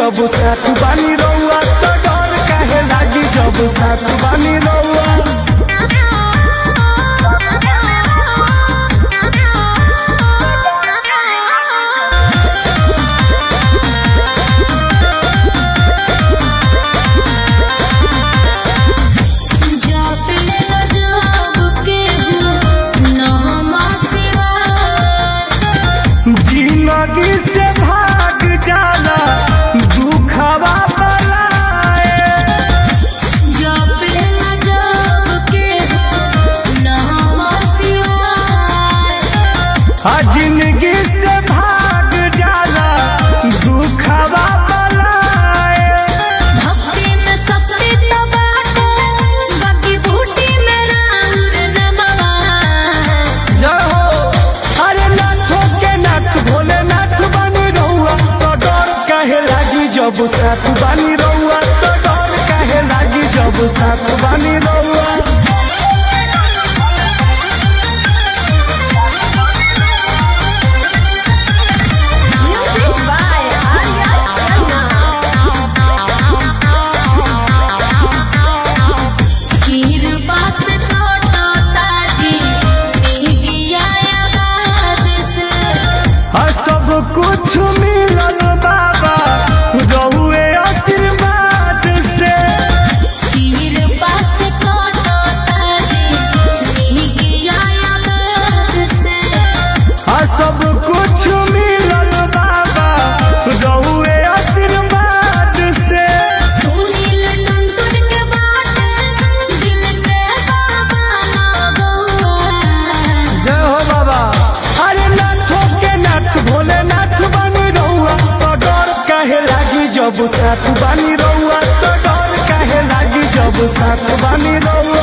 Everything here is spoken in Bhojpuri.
जब साथ बानी रउआ तो डर काहे लागी जब साथ बानी रउआ जिंदगी से भाग जाला दुखवा बलाए आ जिंदगी से भाग जाला दुखवा बलाए जय हो अरे नाथो के नाथ भोले नाथ बानी रहुआ तो डर काहे लागी जब साथ बानी रहुआ तो डर काहे लागी जब साथ बानी रहुआ आ सब कुछ मिलल बाबा रहुए आशीर्वाद से आ सब कुछ मिलल बाबा रहुए आशीर्वाद से जय हो बाबा अरे नाथो के नाथ भोले नाथ बानी रहुआ तो डर काहे लागी जब साथ बानी रहुआ तो डर काहे लागी जब साथ बानी रहुआ